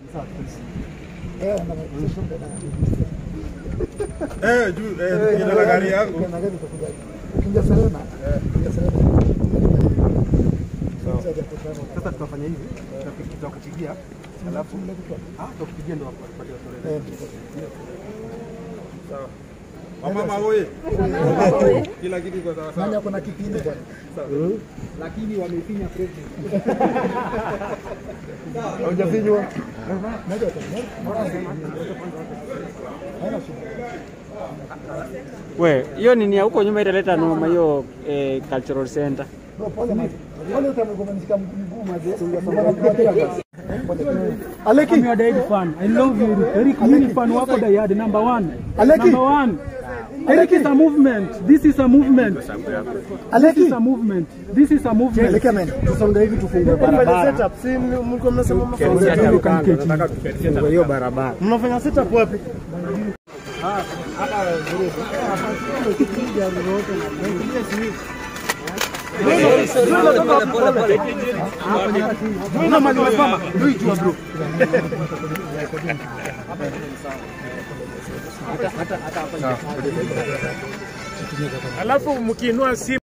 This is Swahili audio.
Eh, juu eh, jina la gari yangu. Ukiingia Serena, ukiingia Serena. Sasa tutafanya hivi, tutapi- tutakupigia alafu ah, tutakupigia ndio wapatie story. Sawa. Wamama oye. Kila kitu iko sawa Nani sawa. ako na kipindi bwana? Lakini wamefinya president. Haujafinywa. Moja tu. Haina shida. We, hiyo nini ya huko nyuma italeta noma hiyo eh, cultural center. Bro, pole man. Pole utamgombanisha mguu mazee. Mbona tunatia gas? Aleki. I'm your diehard fan. I love you. Eric, mimi ni fan wako diehard number one. Aleki. Number one. Eric is a movement. This is a movement. This Aleki. is a movement. This is a movement. Aleki amen. Tusonge hivi tufungue barabara. Setup, si mlikuwa mnasema Hiyo barabara. mnafanya setup wapi? Alafu mkiinua simu